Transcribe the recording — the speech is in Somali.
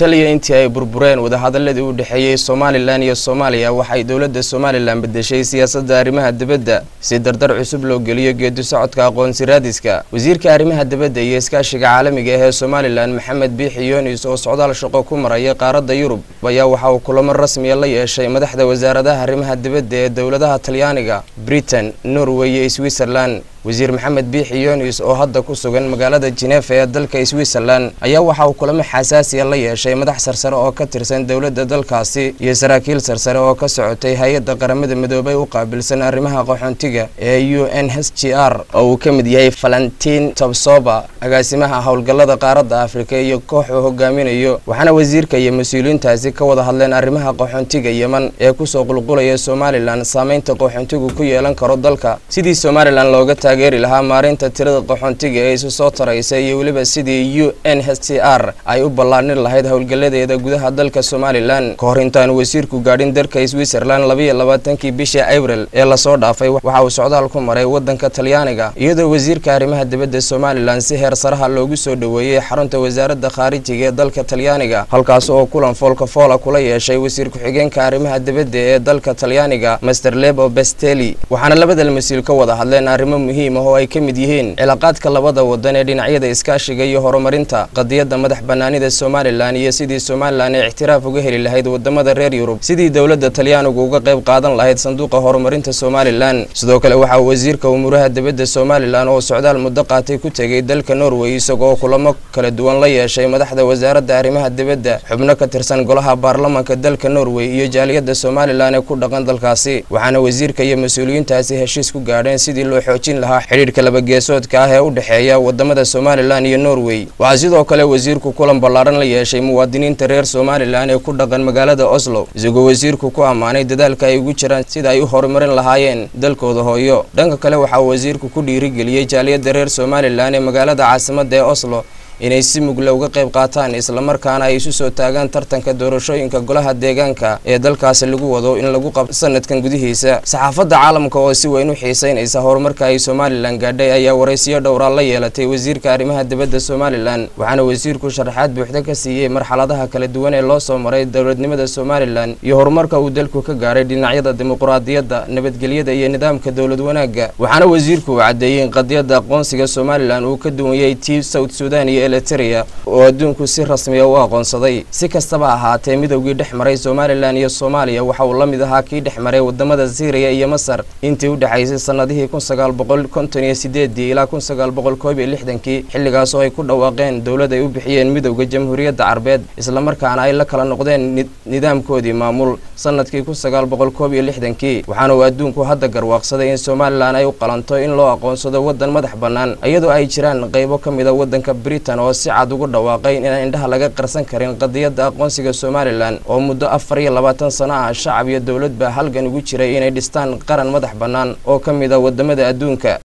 taliya intii ay burbureen wadahadaladii u dhexeeyey somalilan iyo soomaaliya waxay dowladda somalilan bedeshay siyaasadda arrimaha dibadda si dardar cusub loo geliyo geedi socodka aqoonsi raadiska wasiirka arrimaha dibadda iyo iskaashiga caalamiga ah ee somalilan maxamed biixi yunis oo socdaal shaqo ku maraya qaaradda yurub ayaa waxa uu kulamo rasmiya la yeeshay madaxda wasaaradaha arrimaha dibadda ee dowladaha talyaaniga britain norway iyo switzerland wasiir maxamed biixi yunis oo hadda ku sugan magaalada jinefa ee dalka switzerland ayaa waxa uu kulamo xasaasiya la yeeshay madax sarsare oo ka tirsan dowladda dalkaasi iyo saraakiil sarsare oo ka socotay hay-adda qaramada midoobay u qaabilsan arrimaha qaxoontiga ee u n h g r oo uu ka mid yahay valentin tobsoba agaasimaha howlgallada qaaradda afrika iyo koox uu hogaaminayo waxaana wasiirka iyo mas-uuliyiintaasi ka wada hadleen arrimaha qaxoontiga yeman ee kusoo qulqulaya somalilan saameynta qaxoontigu ku yeelan karo dalka sidii somalilan looga taageeri lahaa maarinta tirada qaxoontiga ee isu soo taraysa iyo weliba sidii u n h c r ay u ballaadhin lahayd howlgalladeeda gudaha dalka somalilan ka hor intaanu wasiirku gaadhin dalka switzerland labayo labaatankii bishii abril ee lasoo dhaafay waxa uu socdaal ku maray waddanka talyaaniga iyadoo wasiirka arrimaha dibadda somalilan si heer saraha loogu soo dhoweeyey xarunta wasaaradda khaarijiga ee dalka talyaaniga halkaas oo kulan foolka foola kula yeeshay wasiir ku-xigeenka arrimaha dibadda ee dalka talyaaniga master lebo besteli waxaana labada mas-uul ka wada hadleen arrimo muhiim ah oo ay ka mid yihiin cilaaqaadka labada wadan ee dhinacyada iskaashiga iyo horumarinta qadiyadda madax banaanida somalilan iyo sidii somalilan ay ictiraaf uga heli lahayd wadamada reer yurub sidii dowladda talyaanigu uga qayb qaadan lahayd sanduuqa horumarinta somalilan sidoo kale waxaa wasiirka umuuraha dibadda somalilan oo socdaal muddo qaatay ku tegay dalka norway isagoo kulamo kala duwan la yeeshay madaxda wasaaradda arrimaha dibadda xubno ka tirsan golaha baarlamanka dalka norway iyo jaaliyadda somalilan ee ku dhaqan dalkaasi waxaana wasiirka iyo mas-uuliyiintaasi heshiis ku gaadheen sidii loo xoojin lahaa xidhiidhka labageesoodka ah ee u dhexeeya wadamada somalilan iyo norway waxaa sidoo kale wasiirku kulan ballaaran la yeeshay muwaadiniinta reer somalilan ee ku dhaqan magaalada oslo isagoo wasiirku ku ammaanay dadaalka ay ugu jiraan sida ay u horumarin lahaayeen dalkooda hooyo dhanka kale waxaa wasiirku ku dhiirigeliyey jaaliyadda reer somalilan ee magaalada caasimadda ee oslo inay si mugle uga qayb qaataan islamarkaana ay isu soo taagaan tartanka doorashooyinka golaha deegaanka ee dalkaasi lagu wado in lagu qabto sanadkan gudihiisa saxaafadda caalamka oo si weyn u xiiseynaysa horumarka ay somalilan gaadhay ayaa waraysiyo dhowraa la yeelatay wasiirka arrimaha dibadda somalilan waxaana wasiirku sharaxaad buuxda ka siiyey marxaladaha kala duwan ee loo soo maray dowladnimada somalilan iyo horumarka uu dalku ka gaaray dhinacyada dimuquraadiyadda nabadgelyada iyo nidaamka dowlad wanaagga waxaana wasiirku uu caddeeyey in qadiyadda aqoonsiga somalilan uu ka duwanyay tii south sudan iyo eliteria oo adduunku si rasmiya u aqoonsaday si kastaba ahaatee midowgii dhex maray somalilan iyo soomaaliya waxa uu la mid ahaa kii dhex maray wadamada syriya iyo masar intii u dhexaysay sanadihii kun sagaal boqol konton iyo sideedii ilaa kun sagaal boqol koob iyo lixdankii xilligaas oo ay ku dhawaaqeen dowlad ay u bixiyeen midowda jamhuuriyadda carbeed islamarkaana ay la kala noqdeen nidaamkoodii maamul sanadkii kun sagaal boqol koob iyo lixdankii waxaana uu adduunku hadda garwaaqsaday in somalilan ay u qalanto in loo aqoonsado waddan madax bannaan iyadoo ay jiraan qaybo ka mid a waddanka britain oo si cad ugu dhawaaqay inaan indhaha laga qarsan karin qadiyadda aqoonsiga somalilan oo muddo afar iyo labaatan sano ah shacab iyo dowladba halgan ugu jiray inay dhistaan qaran madax bannaan oo ka mid a wadamada adduunka